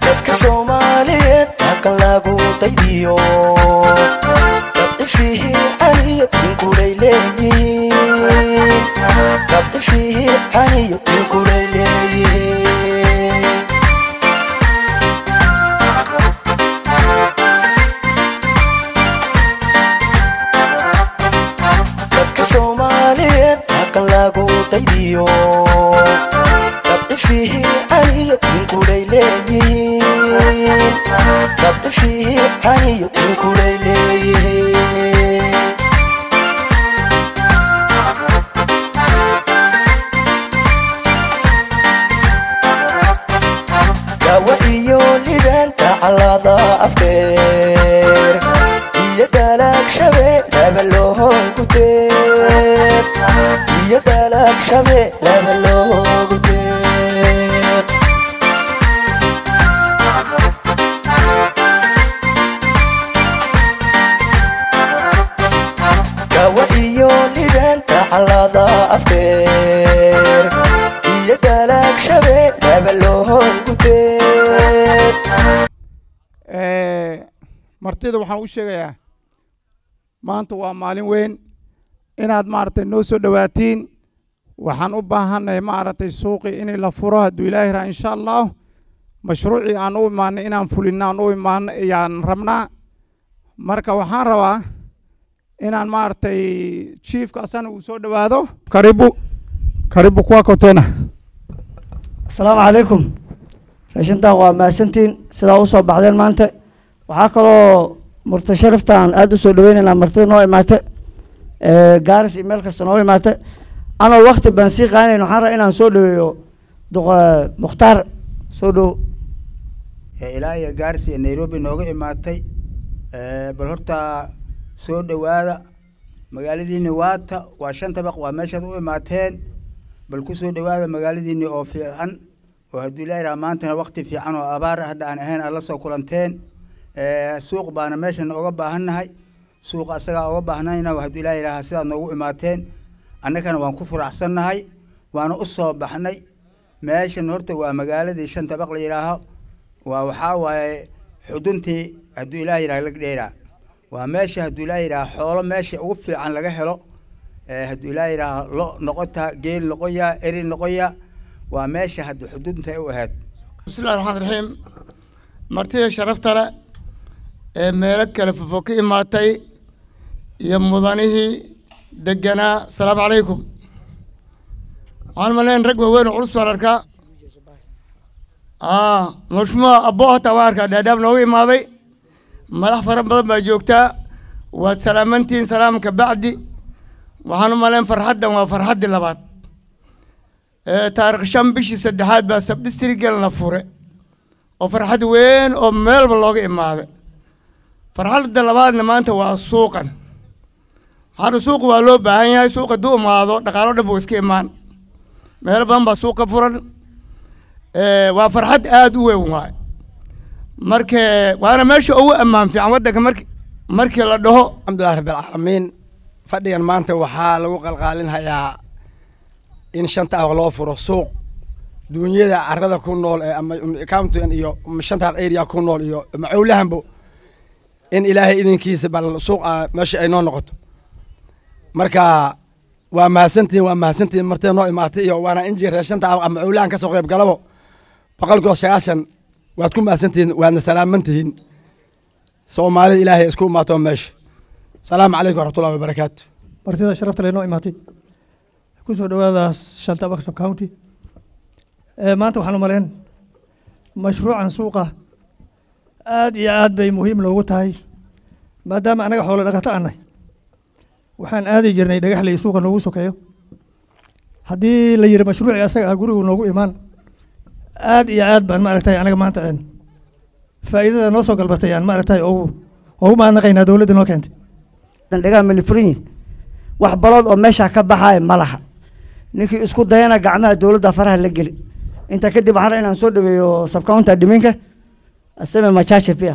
dadka soomaaliyeed halkan lagu daydiyo gabdhi fiican iyo dinkulay leeyihiin gabdhi fiican iyo dinkulay leeyihiin dadka soomaaliyeed halkan lagu daydiyo gabdhi fiican iyo dinkulay leeyihiin gabdhi fiican iyo dinkulay leeyihiin dawa iyo libaanta calada afkeer iyo dalaag shabe laba loogu deeq iyo dalaag shabe laba loogu deeq dawa iyo libaanta calada afkeer iyo dalaag shabe laba loogu deeq martida waxaan u sheegayaa maanta waa maalin weyn inaad maaragtay noo soo dhowaatiin waxaan u baahannahay maaragtay suuqii in la furo hadduu ilaahi raa insha allah mashruucii aan u imaanay inaan fulinno aan u imaano ayaan rabnaa marka waxaan rabaa inaan maaragtay chiefka asana uu soo dhowaado karibu karibu kwako tena asalaamu calaykum raashintan waa mahadsantiin sidaa usoo baxdeen maanta waxaa kaloo murta sharaftan aada usoo dhaweynaynaa martida noo imaate gaaris iyo meel kasta noo imaate anoo wakti baan sii qaanayn waxaan rabaa inaan soo dhaweeyo duq- mukhtaar soo dhow ee ilaa iyo gaaris iyo nairobi nooga imaatay ee, bal horta soo dhowaada magaaladiini waata waa shan tabaq waa meeshaad u imaateen bal ku soo dhowaada magaaladiini oo fiican oo hadduu ilaahi raha maantana wakti fiican oo abaar ah hadda aan ahayn aad la soo kulanteen ee, suuq baana meeshan oga baahannahay suuqa asagaa oga baahnayna hadduu ilaahi raha sidaad noogu imaateen annagana waan ku furaxsannahay waana u soo baxnay meeshan horta waa magaaladii shan tabaq la yidhaaho waa waxaa waaye xuduntii hadduu ilaah yidhaha lag dheeraa waa meesha hadduu ilaah yidhaha xoolo meesha ugu fiican laga helo ee hadduu ilaah yidhaha lo noqota geel noqoya eri noqoya waa meesha haddii xudunta u ahayd bismillahi raxmaan raxiim martida sharafta leh ee meelo kale fofo ka imaatay iyo mudanihii deganaa asalaamu calaykum waxaan maleyn rag waaweyn oo culus baan arkaa aa mashmuuca abbo hataa waan arkaa dhaadhaab nooga imaaday madax fara badan baa joogtaa waad salaamantihiin salaamka bacdi waxaan u maleyn farxaddan waa farxaddii labaad ee taarikh shan bishii saddexaad baa sabdistrigal la fure oo farxad weyn oo meelba looga imaaday farxadda labaadna maanta waa suuqan maxaana suuqa waa loo baahan yahay suuqa hadduu imaado dhaqaalo dhan buu iska imaan meelo badan baa suuqa furan ee, waa farxad aada u weyn waay marka waana meesha ugu ammaan fiican waddanka marki markii la dhaho alxamdulilah rabbilcaalamiin fadhigan maanta waxaa lagu qalqaalinhayaa in shanta aq loo furo suuq duunyada carada ku nool ee ama countigan iyo shanta aq area ku nool iyo macowlahanbo in ilaahay idinkiisa bal suuq ah meesha ay noo noqoto marka waa mahadsantihin waa mahadsantihin martida noo imaatay iyo waana inji reer shanta aq ama macowlahan ka soo qayb galabo boqolkiiba sagaashan waad ku mahadsantihiin waadna salaamantihiin soomaalida ilaahay isku imaato meesha salaamu calaykum waraxmatullahi wabarakaatu martida sharafta leh noo imaatay ku soo dhowaada shanta Buxton county ee maanta waxaan u maleyn mashruucan suuqa aad iyo aad bay muhiim loogu tahay maadaama anaga xoolo dhaqato aanay waxaan aadi jirnay dhagaxley suuqa noogu sokeeyo haddii la yiri mashruucii asaga ah gurigu noogu imaan aad iyo aad baan maaragtay anaga maanta een faa'iidada noo soo galbatay aan maaragtay ugu ugu mahadnaqaynaa dowladda noo keentay dhandhegaha manifurin yihin wax balood oo meesha ka baxaaya ma laha ninkii isku dayana gacmaha dowladda faraha la geli intaa kadib waxaan rabaa inaan soo dhaweeyo subcounter dhiminka asame machache pia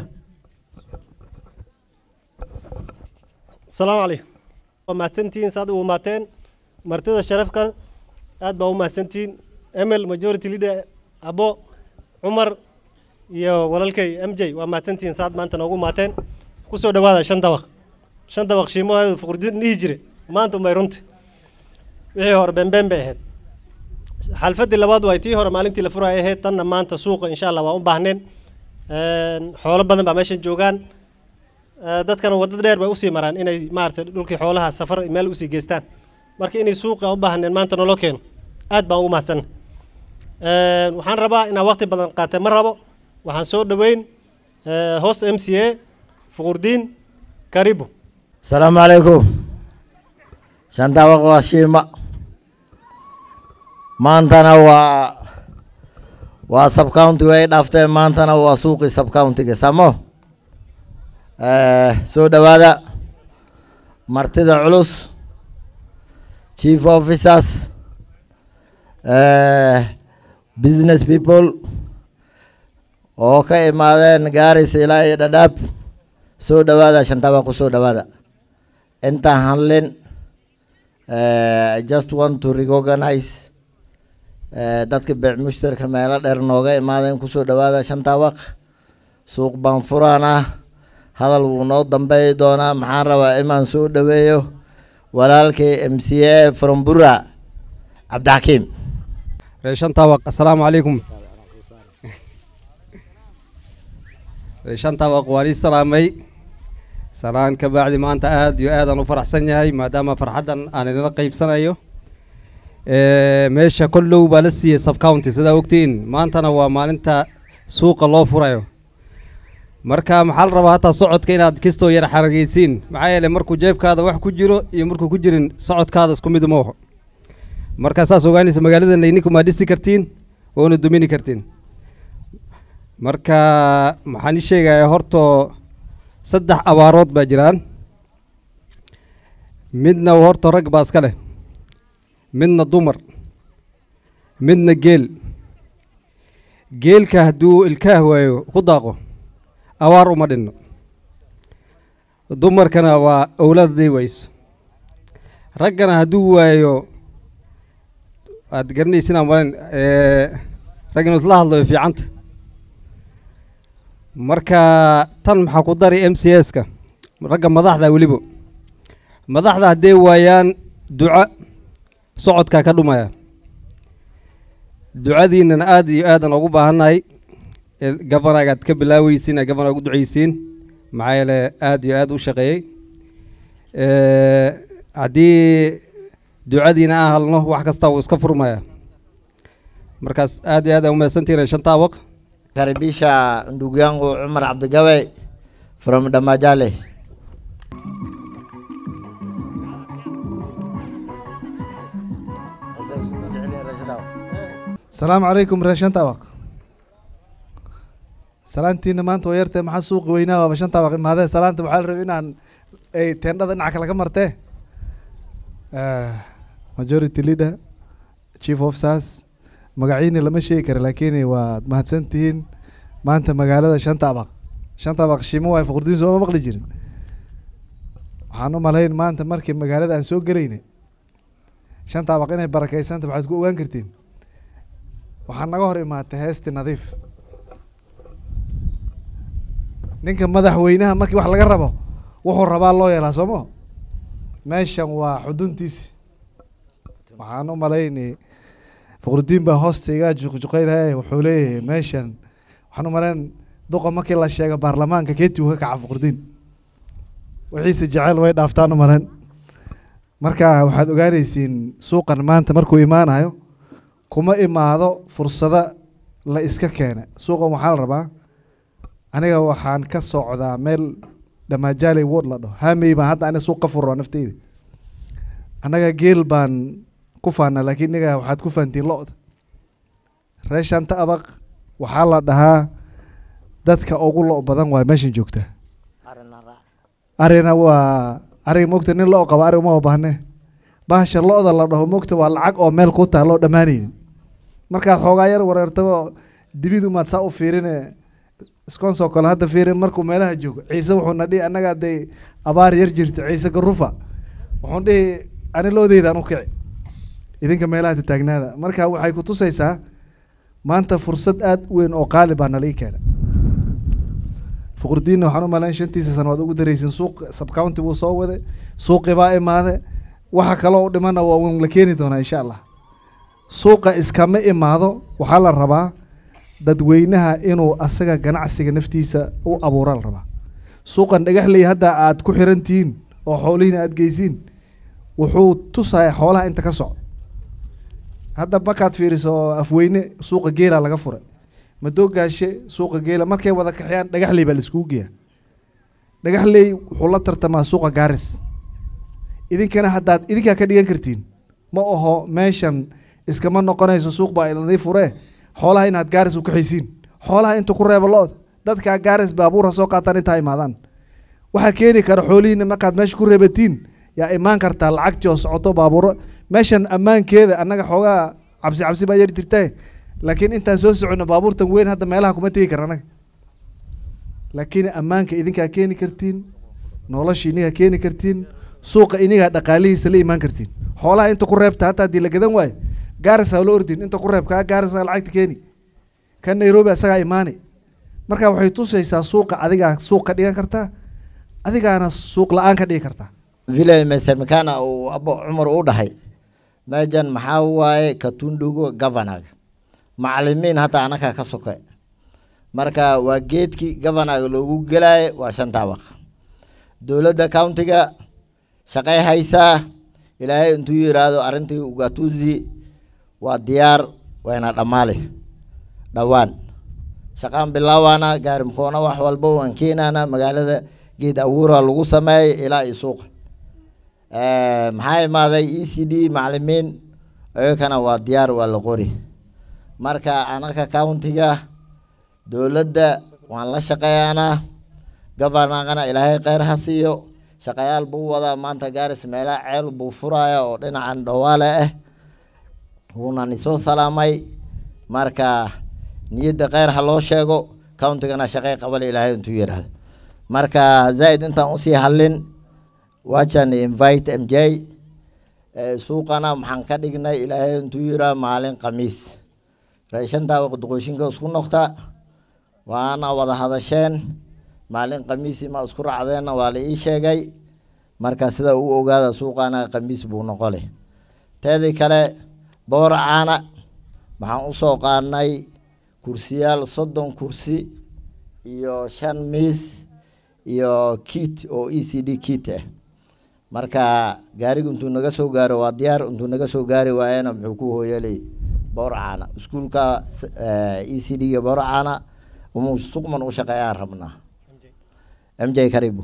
asalaamu calaykum waa mahadsantihiin saad u imaateen martida sharafka aad baa u mahadsantihiin emel majority leader abo cumar iyo walaalkay m j waa mahadsantihiin saad maanta noogu maateen kusoo dhawaada shan dabaq shan dabaq shiimahooda fuqurdin dhihi jire maanta umay runti wixii hore beenbeen bay ahayd xalfadii labaad waa tii hore maalintii la furaya ahayd tanna maanta suuqa insha allah waa u baahneen xoolo badan baa meeshan joogaan dadkana wadda dheer bay usii maraan inay maaragtay dhulkii xoolaha safar meel usii geystaan marka inay suuqa u baahneen maanta naloo keeno aad baan ugu mahadsan waxaan rabaa inaan waqti badan qaatay ma rabo waxaan soo dhoweyn host m c a fuqurdiin karibu asalaamu calaykum shandabaq waa shiima maantana waa waa subcounty way dhafteen maantana waa suuqii subcountiga samo soo dhowaada martida culus chief officers business people oo ka imaadeen gaaris ilaa iyo dhadhaab soo dhowaada shantabaq ku soo dhowaada intaan hadlin I just want to recognize dadka beec mushtarka meelo dheer nooga imaadeen kusoo dhowaada shantabaq suuq baan furaan ah hadal wuu noo dambeey doonaa maxaan rabaa imaan soo dhoweeyo walaalkay m c a from bura cabdixakiim reeshantabaq assalaamu calaykum reeshantabaq waan ii salaamay salaan ka bacdi maanta aad iyo aad aan u faraxsan yahay maadaama farxaddan aan inala qaybsanayo meesha kollow baa la siiyey subcounty sidaa ogtiin maantana waa maalinta suuqa loo furayo marka maxaa la rabaa hataa socodka inaad kistoo yar xarageysiin maxaa yeelay markuu jeebkaada wax ku jiro iyo markuu ku jirin socodkaada isku mid uma oho marka saas ogaanaysa magaalada layninku maa dhisi kartiin oona dumini kartiin marka maxaan ii sheegayaa horto saddex abaarood baa jiraan midna horta rag baa iska leh midna dumar midna geel geelka hadduu ilkaah waayo ku daaqo abaar uma dhinno dumarkana waa owlaadday wayso raggana hadduu waayo aad garanaysin aan malen rag inuu isla hadlo way fiicanta marka tan maxaa ku dari m c s ka ragga madaxda weliba madaxda hadday waayaan duco socodkaa ka dhumaya ducadiinan aad iyo aadan ugu baahannahay gabanagaad ka bilaaweysiin ee gabana ugu duceysiin maxaa yeele aad iyo aad u shaqeeyey haddii ducadiina aan halno wax kasta wuu iska furmaya markaas aad iyo aad aa umahadsantihin shanta abaq karibisha ndugu yangu Umar Abdigawe from Damajale. asalaamu calaykum reer shanta abaq salaantiina maanta waa yartee maxaa suuqi weynaa waaba shanta abaq imaadee salaanta waxaa la rabay inaan ay teendhada dhinaca kale ka martee majority leader chief officers magaciini lama sheegi kara laakiin waad mahadsantihiin maanta magaalada shanta abaq shanta abaq shimo waay fuqurdiin sooma maqli jirin waxaan u malayn maanta markii magaalada aan soo gelayna shanta abaq inay barakeysanta waxaad ku ogaan kartiin waxaa naga hor imaatay heesti nadiif ninka madaxweynaha markii wax laga rabo wuxuu rabaa loo yeelaa sooma meeshan waa xuduntiisi waxaan u malaynay fuqrudiin baa hoosta iga juqjuqeynaya wuxuu leeyahay meeshan waxaan u malayn duqa markii la sheego baarlamaanka keeti uu ka kaca fuqrudiin wixiise jecel way dhaaftaan u malayn marka waxaad ogaanaysiin suuqan maanta markuu imaanayo kuma imaado fursado la iska keena suuqan waxaa la rabaa aniga waxaan ka socdaa meel dhamaajaaley word la dhaho hamey baan hadda ani suuq ka furo nafteyda annaga geel baan ku faanaa laakiin niga waxaad ku fahantiin lo-da reer shanta abaq waxaa la dhahaa dadka ugu lo badan waa meeshan joogtaa arina waa ariga mogta nin lo qaba ari uma baahne bahasha lo-da la dhaho mogta waa lacag oo meel ku taalo dhammaanaynin markaad xoogaa yar wareertaba dibid umaad saa u fiirine skonsoo kale hadda fiiri markuu meelaha joogo ciise wuxuuna dhihi annaga hadday abaar yar jirta ciise garufa wuxuun dhihi ani loodeydaan u kici idinka meelaha taagnaada marka waxay ku tusaysaa maanta fursad aada u weyn oo qaali baa nala ii keena fuqurdiinna waxaan u malayn shantiisa sano waad ugu daraysin suuq subcounty buu soo waday suuqi baa imaade waxa kaloo u dhimana waa un la keeni doonaa insha allah suuqa iskama imaado waxaa la rabaa dadweynaha inuu asaga ganacsiga naftiisa u abuura la rabaa suuqan dhagaxley hadda aad ku xiran tihiin oo xoolihiina aad geysiin wuxuu tusaya xoolaha inta ka socda hadda markaad fiiriso afweyne suuqa geela laga furay madoogaashe suuqa geela markay wada kaxiyaan dhagaxley baa la iskugu geeyaa dhagaxley wuxuu la tartamaa suuqa gaaris idinkana haddaad idinkaa ka dhigan kartiin ma aho meeshan iskama noqonayso suuq baa iladii furee xoolaha inaad gaaris u kaxaysiin xoolaha inta ku reeba lo-da dadkaa gaaris baabuura soo qaataan intaa imaadaan waxaa keeni kara xoolihiina markaad meesha ku reebatiin yaa imaan kartaa lacagtii oo socoto baabuuro meeshan ammaankeeda annaga xoogaa cabsi cabsi baa yari jirtae laakiin intaan soo socono baabuurtan weyn hadda meelaha kuma tegi kara annaga laakiin ammaanka idinkaa keeni kartiin nolosha inigaa keeni kartiin suuqa inigaa dhaqaalihiisa la imaan kartiin xoolaha inta ku reebta hataa haddii la gadan waayo gaaris ha la ordin inta ku reeb kaa gaaris ha lacagta keeni kan nairobi asagaa imaani marka waxay tusaysaa suuqa adigaa suuq ka dhigan kartaa adigaana suuq la-aan ka dhigi kartaa vile imesemekana uu abo cumar u dhahay meejan maxaa waaye katundugo governaga macalimiin hata anaka ka soke marka waa geedkii governaga loogu gelaaye waa shan taabaq dowladda countiga shaqay haysaa ilaahay intuu yidhaahdo arrintii ugatuzi waa diyaar wayna dhammaale dhowaan shaqaan bilaawaana gaari mkoona wax walba waan keenaana magaalada geed abuura lagu sameeyay ilaa iyo suuqa maxaa imaaday e c d macalimiin iyakana waa diyaar waa la qori marka anaka countiga dowladda waan la shaqeeyaanaa governorkana ilaahay kheyr ha siiyo shaqayaal buu wadaa maanta gaaris meelaha ceel buu furaya oo dhinacan dhawaale ah wuuna nisoo salaamay marka niyadda kheyr ha loo sheego countigana shaqey qabal ilaahay intuu yidhaahdo marka zaid intaan usii hadlin wajan invite m j suuqana maxaan ka dhignay ilaahay intuu yiraa maalin khamiis raashantaa waqdoqooshinka isku noqta waana wada hadasheen maalin khamiisi ma isku racdeenna waa la ii sheegay marka sida u ogaada suuqana khamiis buu noqole teedii kale booracaana maxaan usoo qaadnay kursiyaal soddon kursi iyo shan miis iyo kit oo e c d kit ah marka gaarigu intuu naga soo gaaro waa diyaar intuu naga soo gaari waayana muxuu ku hooyalay boorcaana iskuulka e c d ga boorcaana umu suqman u shaqeeyaan rabnaa m j karibu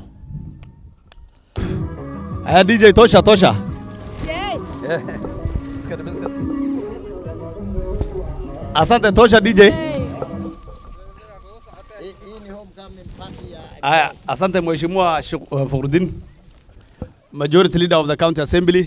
Aya DJ tosha tosha. Asante tosha DJ. Aya, asante mheshimiwa Shuk- uh, Fakhruddin. Majority leader of the county assembly.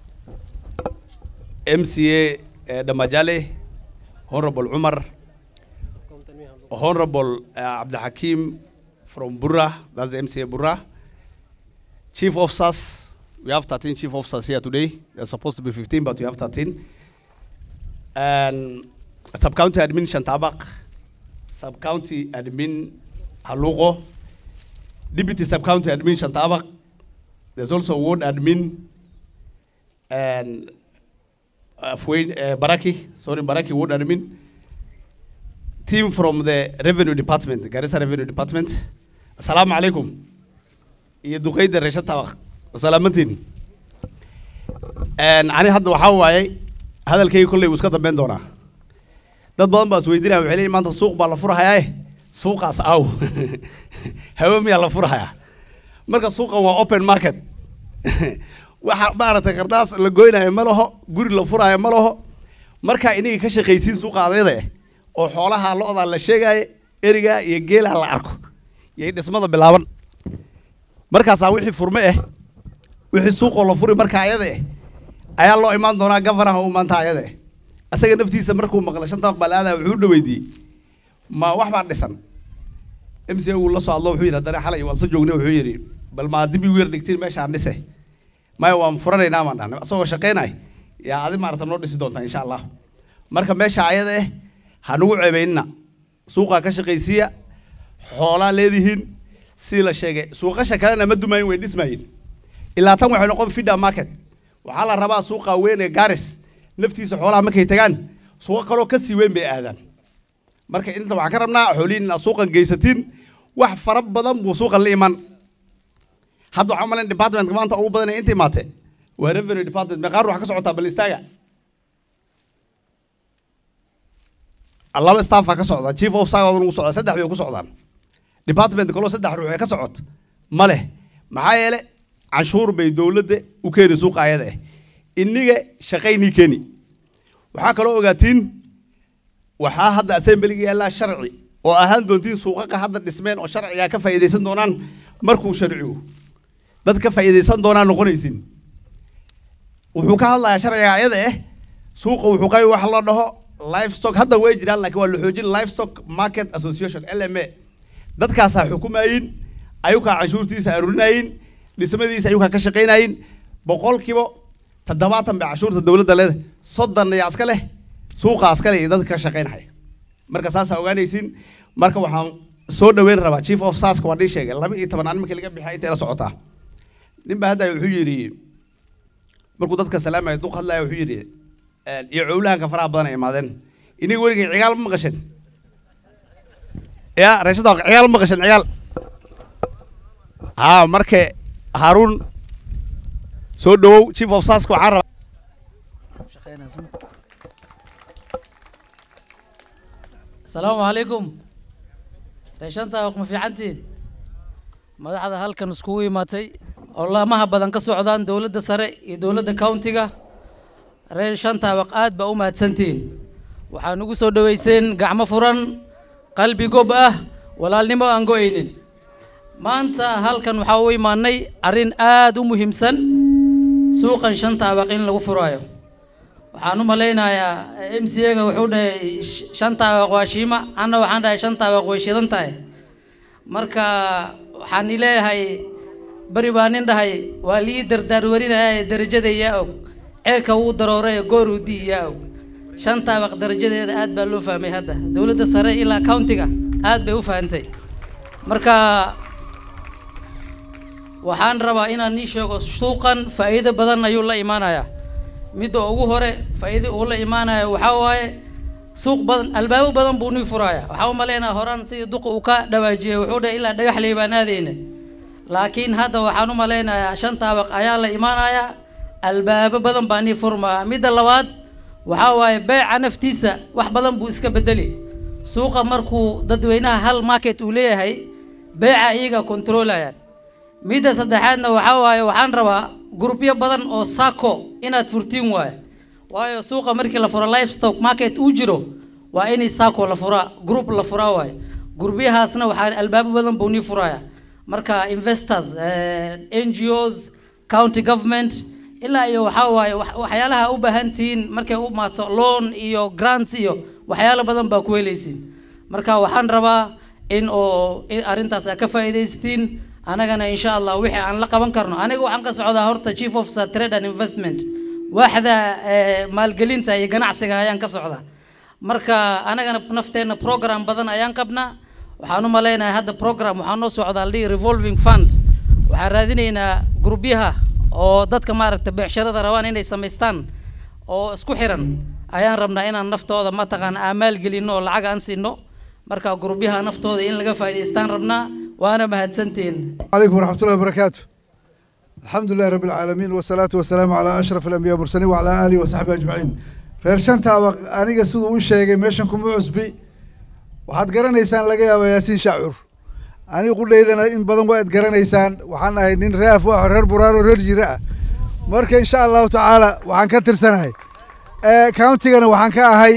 MCA uh, Damajale, Honorable Umar, Honorable uh, Abdul Hakim from Burra, that's the MCA Burra. Chief officers, we have 13 chief officers here today. There's supposed to be 15, but we have 13. And sub-county admin Shantabak, sub-county admin Halugo, deputy sub-county admin Shantabak. There's also ward admin and uh, Fue- uh, Baraki, sorry, Baraki ward admin. Team from the revenue department, Garissa revenue department. Assalamu alaikum. iyo duqeyda reesha tabaq wasalaamantiin ani hadda waxaa waaye hadalkayga kolley wuu iska dambeyn doonaa dad badan baa isweydiinaya waxay leeyihin maanta suuq baa la furahayaae suuqaas aw hawe miyaa la furahayaa marka suuqan waa open market waxa maaragtay qardaas la goynayo ma laho guri la furayo ma laho markaa inagii ka shaqaysiin suuqa adayda eh oo xoolaha lo-da la sheegaayo eriga iyo geelaha la arko iyo dhismada bilaaban markaasaa wixii furme ah wixii suuqoo la furi markaa ayada eh ayaa loo imaan doonaa gavanaha u maanta ayada eh asaga naftiisa markuu maqlay shanta aqbal aadaa wuxuu u dhaweydiiyey ma wax baa dhisan m c uu la soo hadlo wuxuu yidhi haddana xalay waan soo joognay wuxuu yidhi bal maa dib igu yar dhigtiin meeshaan dhise maya waan furanaynaa baan dhahnay asagoo shaqaynay yaa adi maarata noo dhisi doontaa insha allah marka meesha ayada eh ha nagu ceebaynina suuqaa ka shaqaysiiya xoolaa leedihiin sidii la sheegay suuqasha kalena ma dumayin way dhismayin ilaa tan waxay noqon fida market waxaa la rabaa suuqa weyn ee garis naftiisa xoolaha markay tagaan suuqa kaloo ka sii weyn bay aadaan marka inta waxaan ka rabnaa xoolihiin inaad suuqan geysatiin wax fara badan buu suuqan la iman hadda waxaan umalayn departmentka maanta ugu badan ee inta imaate waa revenue department meeqaar wax ka socotaa bal istaaga laba staffa ka socda chief of sagadun ugu socda saddex bay ku socdaan department kaloo saddex ruux ee ka socot ma leh maxaa yeele canshuur bay dowladda u keeni suuqa ayada ah iniga shaqaynii keeni waxaa kaloo ogaatiin waxaa hadda assemblyga yaallaa sharci oo ahaan doontiin suuqaqa hadda dhismeen oo sharcigaa ka faa'iidaysan doonaan markuu sharcigu dad ka faa'iidaysan doonaan noqonaysin wuxuu ka hadlayaa sharciga ayada ah suuqa wuxuu qabi wax la dhaho livestock hadda way jiraan laakiin waa la xoojin livestock market association lma dadkaasaa xukumayin ayukaa canshuurtiisa aruurinayin dhismadiisa ayukaa ka shaqaynayin boqolkiiba toddobaatan bay canshuurta dowladda leedahay soddon ayaa iska leh suuqaa iska leh iyo dadka ka shaqaynaya marka saasaa ogaanaysiin marka waxaan soo dhaweyn rabaa chief of saska waa dhii sheegay laba iyo toban aan markii laga bixay intay la socotaa nin baa hadda wuxuu yidhi markuu dadka salaamaya duq hadlaya wuxuu yidhi iyo cowlahanka faraha badan ay imaadeen iniga weligay cigaal ma maqashin ya reeshada cigaal ma maqashin cigaal haa marka haaruun soo dhawow chief of saska waxaan rabaa asalaamu calaykum reeshanta ma fiicantiin madaxda halkan iskugu imaatay oo laamaha badan ka socdaan dowladda sare iyo dowladda countiga reer shantaabaq aad baa u mahadsantihiin waxaan ugu soo dhoweyseen gacmo furan qalbi gob ah walaalnimo aan go-aynin maanta halkan waxaa u imaanay arrin aad u muhiimsan suuqan shantaabaq in lagu furaayo waxaan u malaynayaa m c a ga wuxuu dhahay shantaabaq waa shiima anna waxaan dhahay shantaabaq way shidan tahay marka waxaan ileeyahay beri baa nin dhahay waa lii dardaarwarinaya darajada yaa og ceerka wuu darooray goor uu dii yaa og shantaabaq darajadeeda aad baa loo fahmay hadda dowladda sare ilaa countiga aad bay u fahantay marka waxaan rabaa inaan nii sheego suuqan faa'iido badan ayuu la imaanayaa midda ugu hore faa'iido uu la imaanayo waxaa waaye suuq badan albaabo badan buu nii furaaya waxaa u malaynaya horaan sidii duqa uu ka dhawaajiyay wuxuu dhahay ilaa dhagaxley baan aadayna laakiin hadda waxaan u malaynayaa shan taabaq ayaa la imaanayaa albaabo badan baa nii furmaya midda labaad waxaa waaye beeca naftiisa wax badan buu iska bedeli suuqa markuu dadweynaha hal market uu leeyahay beeca iyaga controlayaan midda saddexaadna waxaa waaye waxaan rabaa grupyo badan oo sako inaad furtiin waaye waayo suuqa markii la furo livestock market uu jiro waa inay sako la furaa group la furaa waaye gurubyahaasna waxaa albaabo badan buu nii furaya marka investors n g os county government ilaa iyo waxaa waaye waxyaalaha u baahan tihiin markay u maato loan iyo grant iyo waxyaalo badan baa ku helaysiin marka waxaan rabaa in oo arrintaas aad ka faa'iidaystiin anagana insha allah wixii aan la qaban karno aniga waxaan ka socdaa horta chief officer trade and investment waaxda maalgelinta iyo ganacsiga ayaan ka socdaa marka anagana nafteenna program badan ayaan qabnaa waxaan u malaynayaa hadda program waxaa noo socdaa la dhihi revolving fund waxaan raadinaynaa gurubyaha oo dadka maaragta beecsharada rabaan inay samaystaan oo isku xiran ayaan rabnaa inaan naftooda mataqaan aamaal gelino oo lacag aan siino marka gurubyaha naftooda in laga faa'iidaystaan rabnaa waana mahadsantihiin عليكم ورحمة الله وبركاته الحمد لله رب العالمين والصلاة والسلام على أشرف الأنبياء والمرسلين وعلى آله وصحبه أجمعين reer shanta aniga siduu u sheegay meeshan kuma cusbi waxaad garanaysaan laga yaaba yaasiin shaacur aniga qudhaydana in badan waa ad garanaysaan waxaan ahay nin reaf ah reer buraaro reer jira ah marka insha allahu tacaala waxaan ka tirsanahay countigana waxaan ka ahay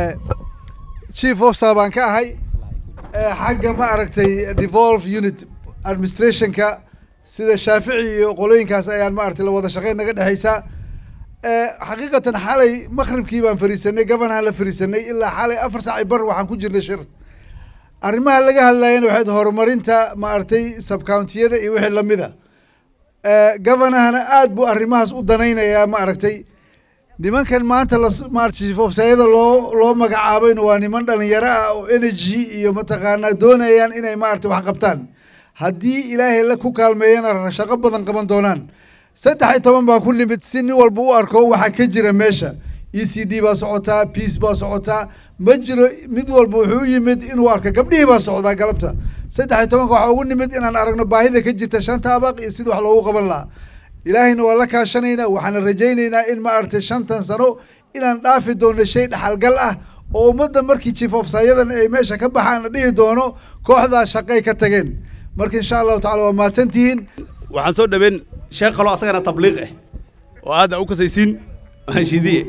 chief officer baan ka ahay xagga ma aragtay devolve unit administrationka sida shaafici iyo qolooyinkaas ayaan ma aragtay la wada shaqeyn naga dhexaysaa xaqiiqatan xalay maqribkii baan fariisanay gabanaan la fariisanay ilaa xalay afar saac bar waxaan ku jirnay shir arrimaha laga hadlayana waxayd horumarinta ma aragtay subcountiyada iyo wixii lamida gabanahana aad buu arrimahaas u danaynayaa ma aragtay nimankan maanta la maartifofsayada loo loo magacaabayna waa niman dhalinyaro ah oo energy iyo mataqaanaa doonayaan inay maarata wax qabtaan haddii ilaahay la ku kaalmeeyana shaqo badan qaban doonaan saddex iyo toban baa ku nimid si nin walba u arko waxa ka jira meesha e c d baa socotaa peace baa socotaa ma jiro mid walba wuxuu u yimid inuu arko gabdhihii baa socdaa galabta saddex iyo tobanka waxaa ugu nimid inaan aragno baahida ka jirta shanta abaq iyo sida wax loogu qaban lahaa ilaahayna waa la kaashanaynaa waxaana rajaynaynaa in ma aragtay shantan sano inaan dhaafi doono shay dhaxalgal ah oo ummadda markii chief ofsayadan ay meesha ka baxaan la dhihi doono kooxdaa shaqay ka tageen marka insha allahu tacala waa mahadsantihiin waxaan soo dhaweyn sheekh kaloo asagana tabliiq ah oo aad u kasaysiin shidiye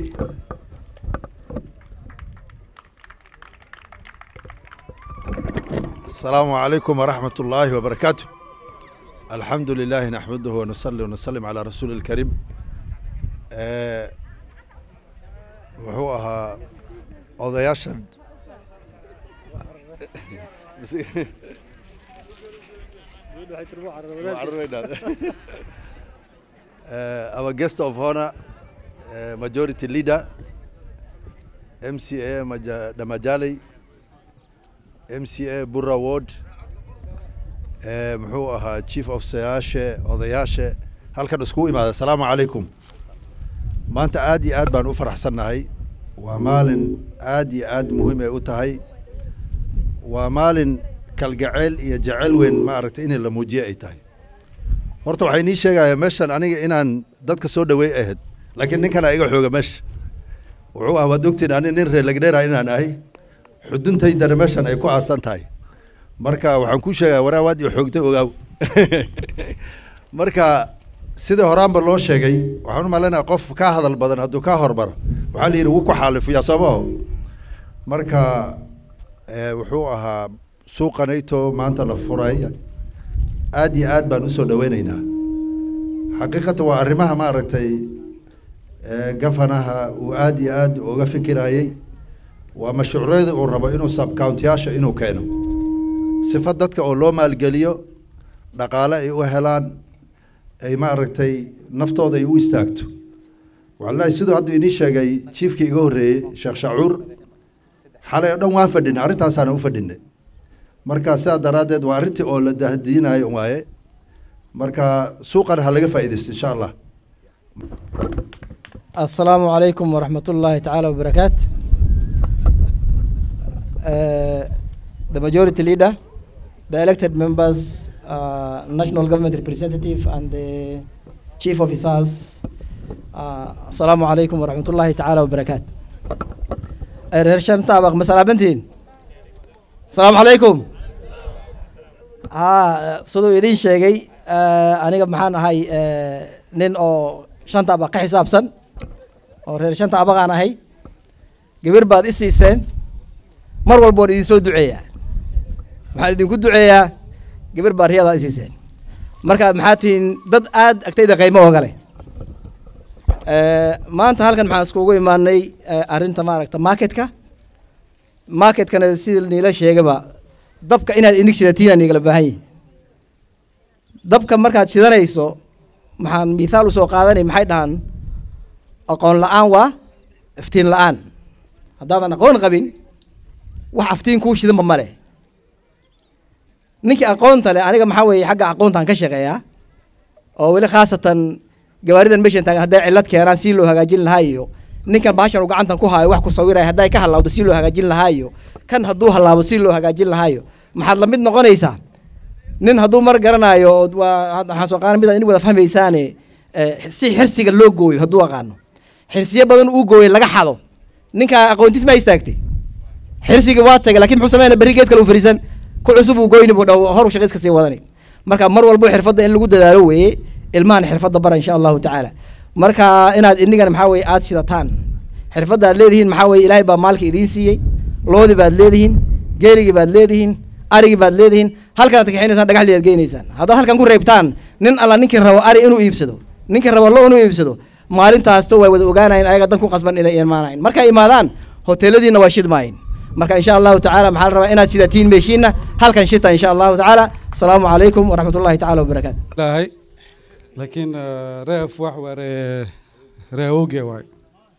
السلام عليكم ورحمة الله وبركاته الحمد لله نحمده ونصلي ونسلم على رسول الكريم آه، wuxuu ahaa odayaashan uh, our guest of honor, uh, majority leader, MCA Maja, Damajali, MCA Burra Ward, uh, muxuu ahaa chief of sayaashe odayaashe halkan iskugu imaada asalaamu calaykum maanta aad iyo aad baan u faraxsannahay waa maalin aad iyo aad muhiim ay u tahay waa maalin kalgacayl iyo jacayl weyn maaragtay in la muujiye ay tahay horta waxay nii sheegaya meeshan aniga inaan dadka soo dhaweey ahayd laakiin ninkana iga xooga meesha wuxuu ah waad ogtiin ani nin reer lagdheera inaan ahay xuduntaydana meeshan ay ku aasan tahay marka waxaan kuu sheegaya waraa waad iyo xoogtay ogaaw marka sida horaanba loo sheegay waxaan u malaynayaa qof ka hadal badan hadduu ka hormaro waxaa la yidhi wuu ku xaalifuyaa soomaho marka eh, wuxuu ahaa suuqanayto maanta la furay aad iyo aad baan usoo dhaweynaynaa xaqiiqatan waa arrimaha maaragtay eh, gafanaha uu aad iyo aad uga fikirayey waa mashruucyada uu rabo inuu subcountiyaasha inuu keeno sifa dadka oo loo maalgeliyo dhaqaale ay u helaan ay maaragtay naftooda ay u istaagto wallahi siduu hadda inii sheegay jiifkii iga horreeyey sheekh shacuur xalay oo dhan waan fadhinay arrintaasaana u fadhinay marka sidaa daraaddeed waa arrintii oo la dahdiinayo waaye marka suuqan ha laga faa'iidaysto insha allah السلام عليكم ورحمة الله تعالى وبركاته. Uh, the majority leader, the elected members, uh, national government representative, and the chief officers. Uh, السلام عليكم ورحمة الله تعالى وبركاته. reer shanta abaq ma salaamantihiin asalaamu calaykum haa siduu idiin sheegay aniga maxaan ahay nin oo shanta abaq ka xisaabsan oo reer shanta abaqaan ahay gabar baad i siiseen mar walba waan idin soo duceeyaa waxaan idinku duceeyaa gabar baa riyadaa i siiseen marka maxaa tihiin dad aad agtayda qiimo ooga leh maanta halkan maxaan iskugu imaanay arrinta maaragta marketka marketkana sida niila sheegaba dabka inaad inig shidatiin aan igala baahan yihin dabka markaad shidanayso maxaan mithaal usoo qaadanay maxay dhahaan aqoon la-aan waa iftiin la-aan haddaadan aqoon qabin wax aftiin kuu shidanba ma leh ninkii aqoonta leh aniga maxaa weeye xagga aqoontaan ka shaqeeyaa oo weli khaasatan gawaaridan meeshan taagan hadday cillad keenaan si loo hagaajin lahaa iyo ninkan bahashan uu gacantan ku haayo wax ku sawiraya hadday ka halaawdo si loo hagaajin lahaa iyo kan hadduu halaabo si loo hagaajin lahaayo maxaad la mid noqonaysaa nin hadduu mar garanaayo oo waa waxaan soo qaadan mid in wada fahmaysaane si xirsiga loo gooyo hadduu aqaano xirsiyo badan uu gooyay laga xado ninka aqoontiis ma istaagtay xirsigii waa tagay laakiin muxuu sameynaya berri geed kale u fariisan ku cusub uu goyni buu dhaw hor shaqo iska sii wadanay marka mar walbo xirfadda in lagu dadaalo weeye ilmahan xirfadda bara insha allahu tacaala marka inaad inigana maxaa weye aad sidataan xirfadda aad leedihiin maxaa weye ilaahay baa maalka idiin siiyey loodi baad leedihiin geeligii baad leedihiin arigii baad leedihiin halkanaad kaxinaysaan dhagaxdii aad geynaysaan haddaad halkan ku reebtaan nin alla ninkii rabo ari inuu iibsado ninkii rabo lo inuu iibsado maalintaasto way wada ogaanayin ayaga dan ku qasban inay imaanayin markay imaadaan hoteeladiina waa shidmaayin marka insha allahu tacaala maxaa la rabaa inaad sidatiin meeshiina halkan shita insha allahu tacaala asalaamu calaykum waraxmat ullahi tacaala wabarakaatu lahay laakiin reef wax waa ree ree oge waay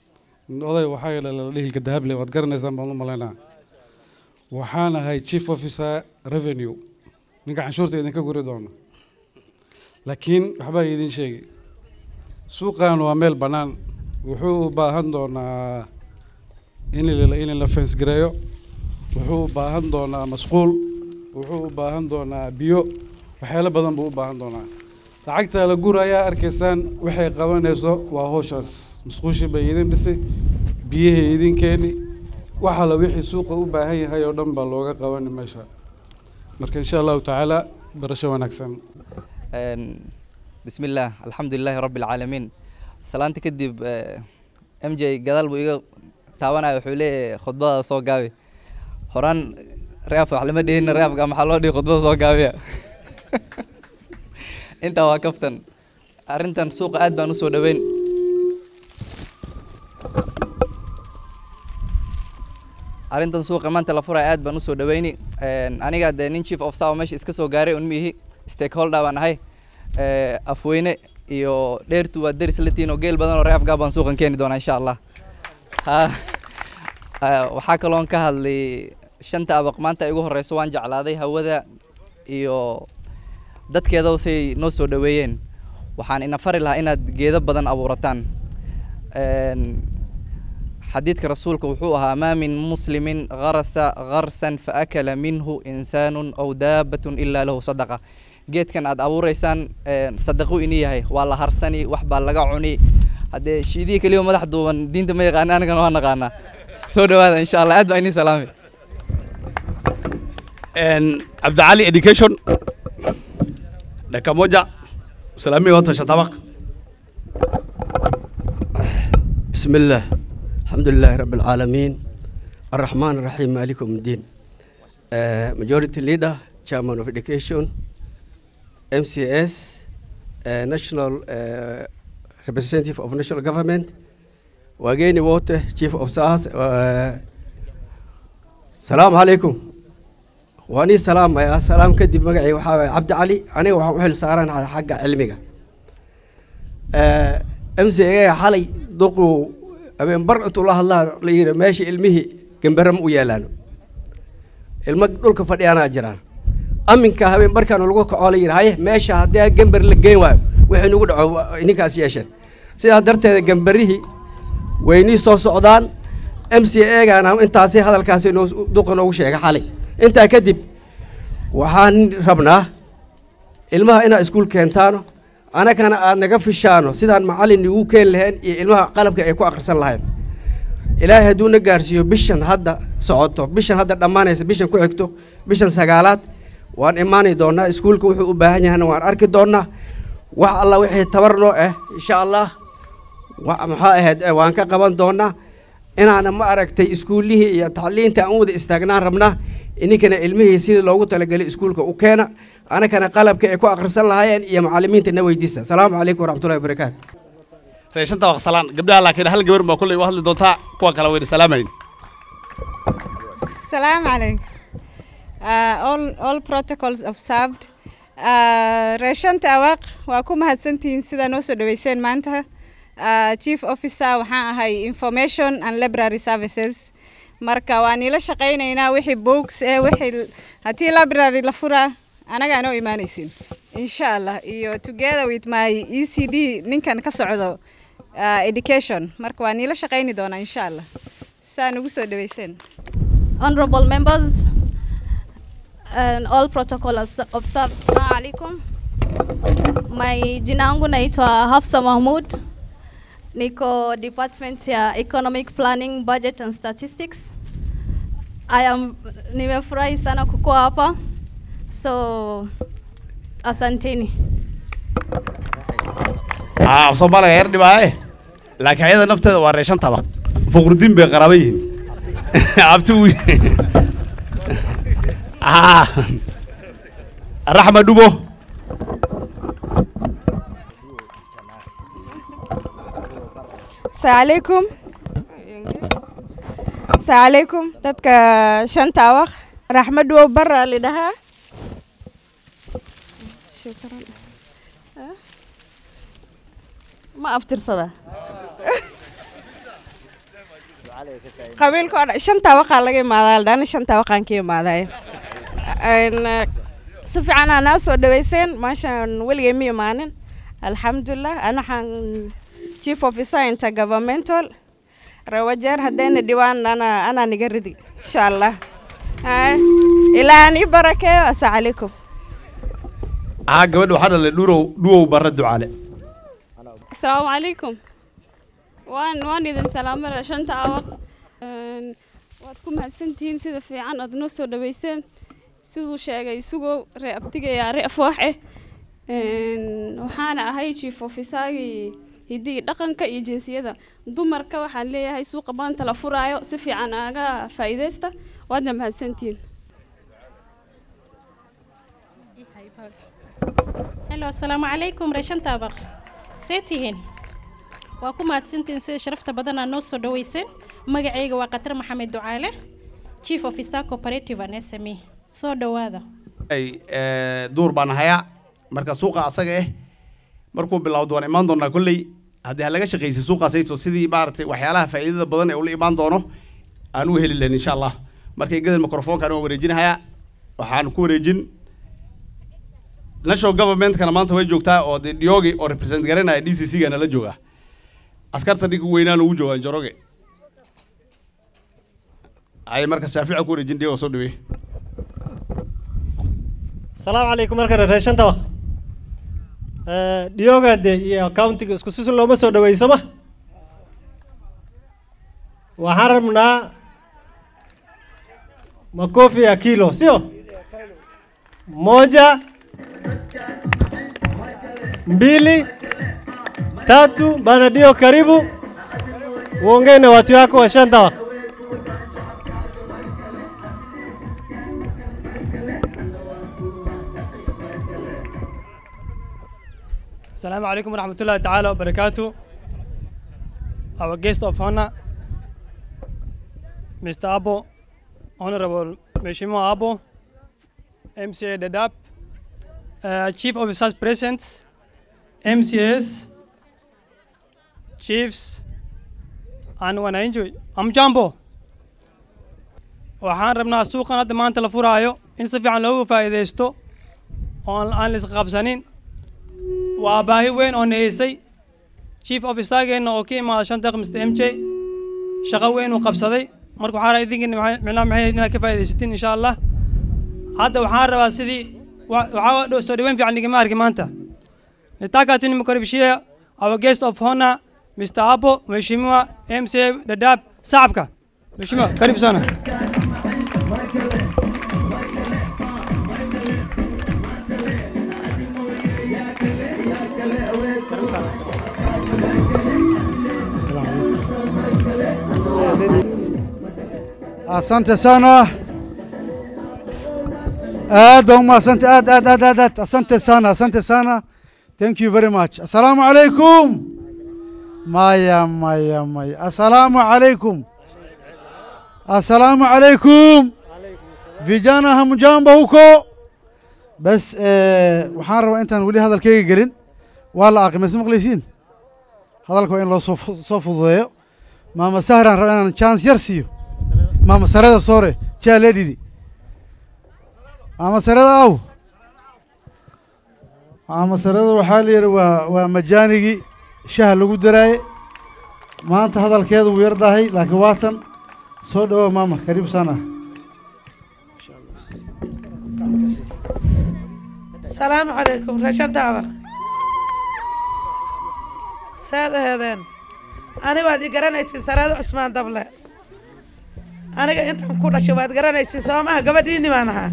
oday waxaa yeele la dhihilka dahable waad garanaysaan baan u malaynaa waxaan ahay chief officer revenue ninka canshuurta idinka guri doono laakiin waxbaa idin sheegay suuqan waa meel bannaan wuxuu u baahan doonaa in la in la fence gareeyo wuxuu u baahan doonaa masquul wuxuu u baahan doonaa biyo waxyaalo badan buu u baahan doonaa lacagta la gurayaa arkaysaan waxay qabanayso waa howshaas musquushii bay idin dhisi biyihii idin keeni waxa la wixii suuqa u baahan yahay oo dhan baa looga qabani meesha marka insha allahu tacaala barasho wanaagsan بسم الله الحمد لله رب العالمين سلامت كدب ام جي قدال بو iga taabanaya wuxuu leeyahay khudbada soo gaabi horaan reef wax lama dhihin reefka maxaa loo dhihi khudbada soo gaabiya intaa waa kaftan arrintan suuqa aad baan usoo dhaweyn arrintan suuqa maanta la furaya aad baan usoo dhaweyni aniga dee nin chief of sawa meesha iska soo gaaray un miihi stakeholder baan ahay afweyne iyo dheertu waa deris latiin oo geel badan oo reefgaa baan suuqan keeni doonaa insha allah waxaa kaloon ka hadlay shanta abaq maanta igu horeyso waan jeclaaday hawada iyo dadkeeda say noo soo dhaweeyeen waxaan ina fari lahaa inaad geedo badan abuurataan xadiidka rasuulka wuxuu ahaa maa min muslimin garasa garsan faakala minhu insaanun aw daabatun ilaa lahu sadaqa geedkan aad abuureysaan sadaqo ini yahay waa la harsani wax baa laga cuni haddee shiidihii keliya madax duuban diinta ma yaqaana anigana waa naqaanaa soo dhawaada insha allah aad baa inii salaami cabdicali education dakika moja usalamie watu wa shatabaq بسم الله الحمد لله رب العالمين الرحمن الرحيم مالك يوم الدين uh, majority leader chairman of education MCS uh, national uh, representative of national government wageni wote chief of SARS uh, salaam calaykum waan ii salaamayaa salaam kadib magacii waxaa waye cabdi cali aniga waxaan u xil saaranahay xagga cilmiga m c a xalay duquu habeen bar intuu la hadlaa la yidhi meesha ilmihii gambare ma u yaalaano ilmo dhulka fadhiyaanaa jiraan aminka habeen barkaan lagu kacoo la yidhi haye meesha haddii gambar la geyn waayo wixii nagu dhaco ninkaas yeesheen sidaa darteeda gambarihii waynii soo socdaan m c a gaana intaasi hadalkaasi noo duqa noogu sheegay xalay intaa kadib waxaan rabnaa ilmaha inaad iskuul keentaano anagana aad naga fishaano sidaan macallin igu keeni lahayn iyo ilmaha qalabka ay ku akhrisan lahayn ilaahay hadduu na gaarsiiyo bishan hadda socoto bishan hadda dhammaanaysa bishan ku xigto bishan sagaalaad waan imaani doonaa iskuulka wuxuu u baahan yahayna waan arki doonaa wax alla wixii tabar noo ah insha allah maxaa ahayd waan ka qaban doonaa inaana ma aragtay iskuullihii iyo tacliinta aan u wada istaagnaan rabnaa ininkana ilmihii sidii loogu talagelay iskuulka u keena anakana qalabka ay ku akhrisan lahaayeen iyo macallimiinta na weydiista asalaamu calaykum waraxmatullahi wabarakaatu reeshanta waqsalaan gabdhaha laakiin hal gabar baa kulley u hadli doontaa kuwa kale wayna salaamayn Salam alaikum. Uh, all, all protocols observed. Uh, Reeshanta Awaq, waa ku mahadsantihiin sida noo soo dhaweyseen maanta. Uh, Chief Officer waxaan ahay Information and Library Services. Marka waan niila shaqaynaynaa wixii books eh wixii haddii library la furaa anaga anoo imaanaysin insha allah iyo together with my e c d ninkan ka socdo uh, education marka waa niila shaqayni doonaa insha allah saa nagu soo dhaweyseen honorable members and all protocol obs- observed. Assalamu alaikum. My jina yangu naitwa Hafsa Mahmud. Niko department ya economic planning, budget and statistics. I am nimefurahi sana kukuwa hapa. So asanteni. ah soomaaliga yar dhibaaye laakiin ayada nafteeda waa reeshan tabaq fuqrudiin bay qaraaba yihiin abti uu ah raxma dhubo Assalamualaikum. Assalamualaikum dadka shanta waq raxmad wo bara lidhahaa shukran Ah. ma aftirsada qabiilka oo dhan shanta waqaa laga imaadaa dhana shanta waqaan ka imaadayo Een, eh, si fiican aa naa soo dhaweyseen maashaan weligay ma imaanin alxamdulilah ana waxaan chief officer intergovernmental rawajeer haddayna dhibaan ana anaa niga ridi insha allah Haa, ilaa aan ii barakeeyo asalaamu calaykum aa gabadha waxaa dhalay dhurow dhuwow barra ducaale asalaamu calaykum waan waan idin salaamada shanta awaq Een, waad ku mahadsantihiin sida fiican aad noo soo dhaweyseen siduu sheegay sugow ree abtigaya ree afwaaxe Een, waxaana ahay chief officergii hidigii dhaqanka iyo jinsiyada dumarka waxaan leeyahay suuqa maanta la furaayo si fiican aaga faa'iidaysta waadna mahadsantihiin helo asalaamu calaykum reeshan taabaq see tihiin waa ku mahadsantihiin sida sharafta badan aa noo soo dhaweyseen magacayga waa qatar maxamed ducaale chief officer cooperative and sme soo dhawaada ay eh, duur baan hayaa marka suuqa asaga eh markuu bilowdo waan imaan doonaa kolley haddii ha laga shaqaysay suuqaasayto sidii maaragtay waxyaalaha faa'iidada badan ee ula imaan doono aan u heli lahayn insha allah markay gadan microfonkaan waan wareejinahayaa waxaan ku wareejin national governmentkana maanta way joogtaa oo dee dhiyoogi oo represent garanaya d c c gana la jooga askarta ninka weynaan ugu joogaan joroge ay marka shaafica ku wareejin dhiyooga soo dhaweey salaamu calaykum markale reeshan tabaq dhiyooga de iyo countiga isku sisin looma soo dhaweyso ma waxaan rabnaa makofi ya kilo sio moja mbili tatu bana dio karibu uongee na watu wako wa shantawa Assalamu alaikum warahmatullahi ta'ala wabarakatuh. Our guest of honor, Mr. Abo, Honorable Meshimo Abo, MCA Dadap, uh, Chief Officers present, MCS, Chiefs, and wananchi. Amjambo. waxaan rabnaa suuqan hadda maanta la furaayo in si fiican loogu faa'iidaysto oo aan aan la isqabsanin waa baahi weyn oo nahaysay chief officergeenna oo ka imaada shan daqiiq mr m j shaqo weyn uu qabsaday marka waxaan rabaa idinkiina maxay- micnaha maxay ahayd inaad ka faa'iidaysatiin insha allah hadda waxaan rabaa sidii wa- waxaa dho- soo dhaweyn fiican nigama arki maanta nitaka tu nimkaribishia our guest of honor mr abo mheshimiwa mca dadab sacabka mheshimiwa karibu sana asante sana aad baan umahadsanti aad aad aad aad aad asante sana asante sana thank you very much assalaamu calaykum maya maya maya assalaamu calaykum assalaamu calaykum vijana hamjambo huko bas eh, waxaan rabaa intaan weli hadalkayga gelin waa la aqimay ma maqlaysiin hadalka waa in loo soo fu- soo fududeeyo maama sahraan raba inaan chance yar siiyo maama sarada soore jaa ledhidi maama sarada aw maama sarada waxaa la yidhi waa waa majaanigii shaha lagu daraaye maanta hadalkeeda wuu yar dahay laakiin waatan soo dhawow maama kariib sana salaamu calaykum reeshan daabaq saad aheedeen ani waad i garanaysiin saraado cusmaan dable aniga intaan ku dhashay waad garanaysiin soo maha gabadhiini baan ahaa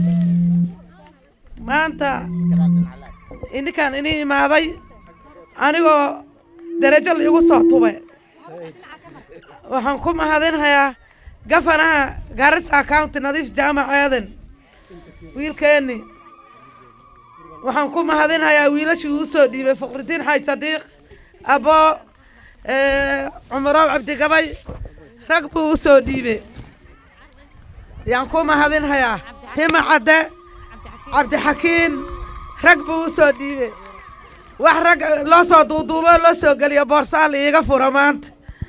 maanta ininkaan ini imaaday anigoo darajo la igu soo tubay waxaan ku mahadinhayaa gafanaha garissa county nadiif jaamac aadan wiilkeeni waxaan ku mahadinhayaa wiilashii uu soo dhiibay faqridiin xaaj sadiiq abo cumarow cabdigabay rag buu u soo dhiibay yaan ku mahadinhayaa hima cadde cabdixakiin rag buu u soo dhiibay wax rag loo soo duuduubo loo soo geliyo boorsaal iiga fura maanta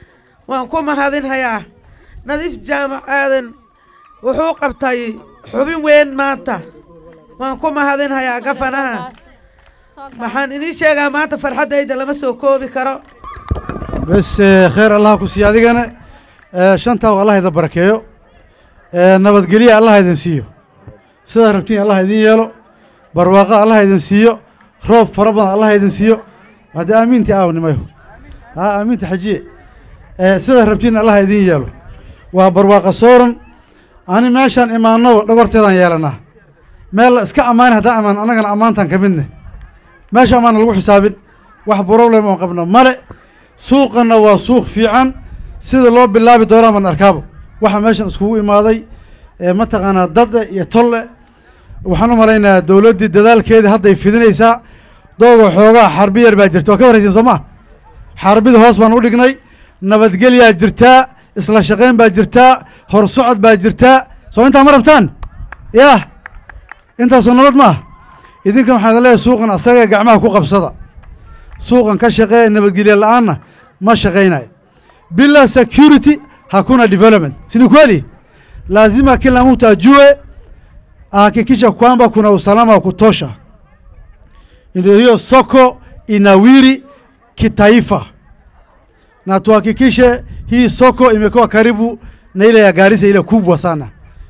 waan ku mahadinhayaa nadiif jaamac aadan wuxuu qabtay xubin weyn maanta waan ku mahadinhayaa gafanaha waxaan idiin sheegaa maanta farxaddayda lama soo koobi karo bes eh, khayr allah ku siiyo adigana eh, shantaa allah idin barakeeyo eh, nabadgelya allah idin siiyo sidaa rabtiin allah idin yeelo barwaaqo allah idin siiyo roob fara badan allah idin siiyo haddii aamiintii aawnimayo ha aamiinta xajiye eh, sidaa rabtiin allah idin yeelo waa barwaaqo sooran ani meeshaan imaanaba dhogorteedaan yeelanaa meel la iska ammaani haddaan ammaan annagana ammaantaan ka midne meesha ammaana lagu xisaabin wax problem oon qabno male suuqana waa suuq fiican sida loo bilaabi doonaa baan arkaabo waxa meeshan iskugu imaaday ee mataqaanaa dade iyo tolle waxaan u malaynayaa dowladdii dadaalkeedii hadday fidinaysaa dooga xoogaa xarbi yar baa jirta waa ka warraysiin soo maa xarbida hoos baan u dhignay nabadgelyaa jirtaa isla shaqayn baa jirtaa hor socod baa jirtaa soo intaa ma rabtaan yah intaasoo nabad ma ah idinkan waxaan idin leeyahay suuqan asaga gacmaha ku qabsada suuqan ka shaqeeya nabadgelye la-aanna ma shaqaynayo bila security hakuna development sini kweli lazima kila mtu ajue ahakikisha kwamba kuna usalama wa kutosha ndio hiyo soko inawiri kitaifa na tuhakikishe hii soko imekuwa karibu na ile ya Garissa ile kubwa sana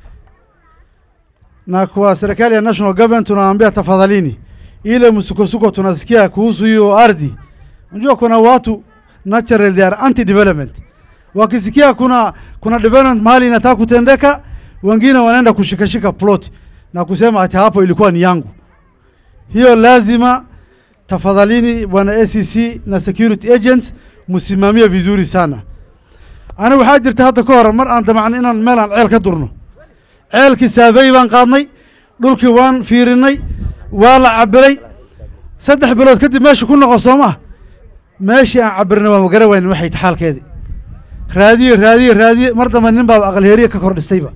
na kwa serikali ya national government tunawaambia tafadhalini, ile msukosuko tunasikia kuhusu hiyo ardhi. Unajua kuna watu natural they are anti development, wakisikia kuna kuna development mahali inataka kutendeka, wengine wanaenda kushikashika plot na kusema ati hapo ilikuwa ni yangu. Hiyo lazima tafadhalini, bwana ACC na security agents msimamie vizuri sana. Ana waxaa jirta hadda ka hor mar aan damacno inaan meel aan ceel ka durno ceelkii saafey baan qaadnay dhulkii waan fiirinay waa la cabiray saddex bilood kadib meesha ku noqo soo ma meeshii aan cabirnay waan gara waynin waxay taxaalkeedii raadiye raadiye raadiye mar dambe nin baaba aqal heeriye ka kor dhistayba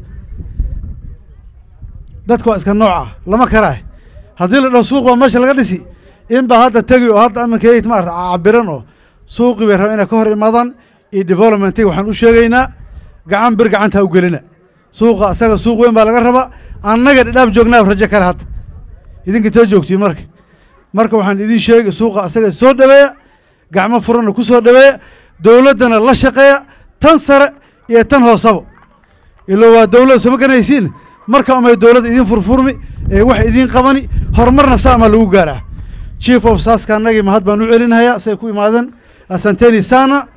dadka waa iska nooc ah lama karaah haddii la dhaho suuq baa meesha laga dhisi in baa hadda tegi oo hadda aminka maarata cabiran oo suuqii bay rabaa inay ka hor imaadaan iyo developmentiga waxaan u sheegaynaa gacan bir gacanta ha u gelina suuqa asaga suuq weyn baa laga rabaa annaga dhadhaab joognaa rajo kale hadda idinka intee joogtiin marka marka waxaan idin sheegi suuqa asaga soo dhaweeya gacmo furanna ku soo dhaweeya dowladdana la shaqeeya tan sare iyo tan hoosaba ilo waa dowlad sama garanaysiin marka umay dowladda idin furfurmi ee wax idin qabani horumarna saamaa lagu gaaraa chief of saska annagii mahad baan u celinhayaa say ku imaadeen asanteni sana